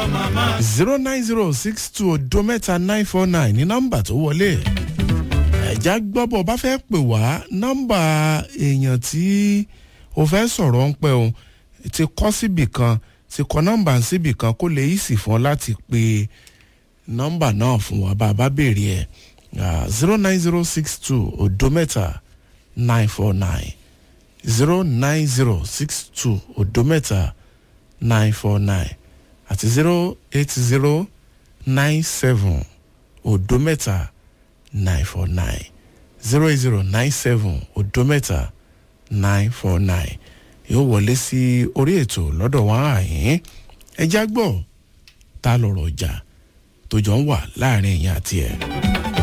zero nine zero six two odo mẹ́ta nine four nine ní nọ́mbà tó wọlé ẹ̀já gbọ́bọ̀ bá fẹ́ pè wá nọ́mbà èèyàn tí o fẹ́ sọ̀rọ̀ ń pẹ́ o ti kọ́ síbì kan ti kọ́ nọ́mbà síbì kan kó lè yìí sì fún ọ láti pe nọ́mbà náà fún wa bá a bá béèrè ẹ̀ zero nine zero six two odo mẹ́ta nine four nine zero nine zero six two odo mẹ́ta nine four nine àti zero eight zero nine seven odo mẹ́ta nine four nine zero eight zero nine seven odo mẹ́ta nine four nine yóò wọlé sí orí ètò lọ́dọ̀ wọn àyín ẹjá gbọ́ ta lọ̀rọ̀ ọjà tó jọ ń wà láàrin èèyàn àti ẹ̀.